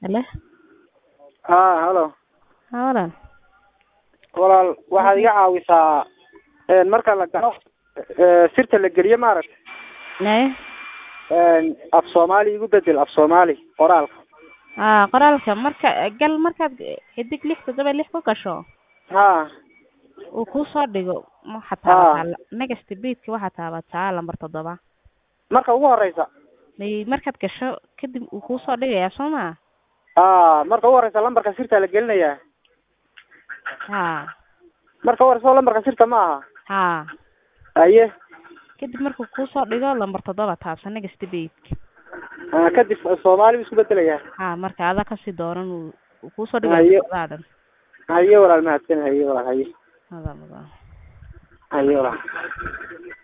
Halo. haa halo Haa walaal. walaal waxaad iga caawisaa een marka la galo ee, sirta la geliyo maaragta Nae. een af soomaali igu bedel af soomaali qoraalka Aa qoraalka marka gal markaad xidig lix toddoba lix ku gasho haa uu kuu soo dhigo waxaad Haa. taabataa next page waxaad taabataa lambar toddoba marka ugu horeysa may markaad gasho kadib uu kuu soo dhigayaa soo ma haa marka ugu horeysa lambarka sirta la gelinayaa haa marka ugu horeysa lambarka sirta ma aha haa haye kadib markuu kuu soo dhigo lambar toddoba taabsa next page aa, kadib soomaali buu isku bedelayaa haa marka adaa kasii dooran uu uu kuu soo Haye. dhigayo toddobadaa dhan haye walaal mahadsan haye walaal haye Adaa mudan. haye walaal